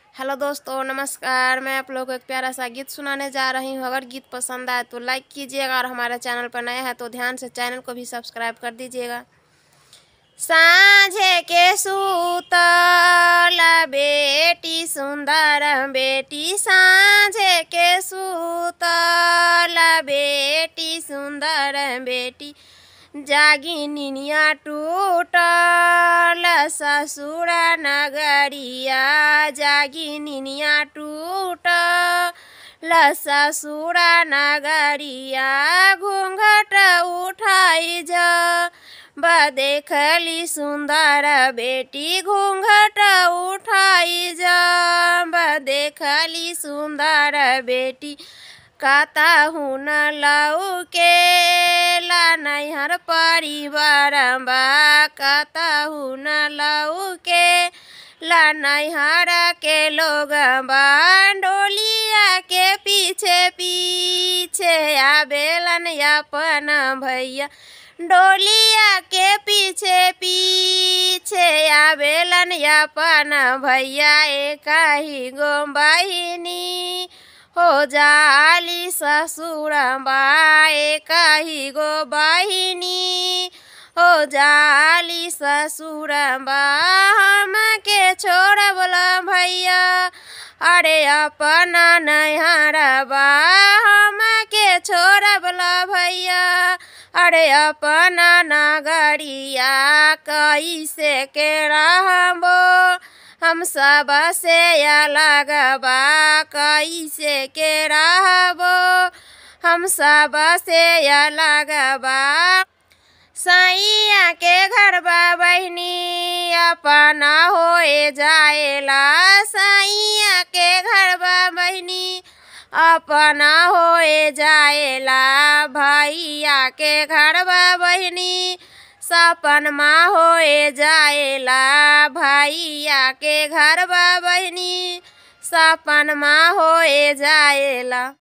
hello दोस्तों नमस्कार मैं आप लोगों को एक प्यारा सा गीत सुनाने जा रही हूँ अगर गीत पसंद आए तो लाइक कीजिएगा और हमारे चैनल पर नए हैं तो ध्यान से चैनल को भी सब्सक्राइब कर दीजिएगा साँझे के सूतल बेटी सुंदर बेटी साँझे के सूतल बेटी सुंदर बेटी जागी निनिया टूटल ससुर नगरिया जागी निनिया टूटल ससुर नगरिया घूंघट उठाई जा देखली सुंदर बेटी घूंघट उठाई जब देखली सुंदर बेटी काता हुन लऊ के ला नैहर परिवार बा काता हुन लऊ के ला नैहर के लोग बा डोलिया के पीछे पीछे आबेलन अपन भैया डोलिया के पीछे पीछे आवेलन अपन भैया एक ही गो बहिनी हो जाली ससुर एक ही गो बहिनी हो जाली ससुर हम के छोड़ बोला भैया अरे अपना नैहर बा हम के छोड़ बोला भैया अरे अपना नगरिया कैसे के रहबो हम सब से अलग बा कैसे के रहबो हम सब से अलग बा सैया के घर बा बहनी अपना होए जाएला सैया के घर बा बहनी अपना होए जाएला भैया के घर बा बहनी सपन माँ होए जाएला भैया के घर बा बहनी सपन माँ होए जाएला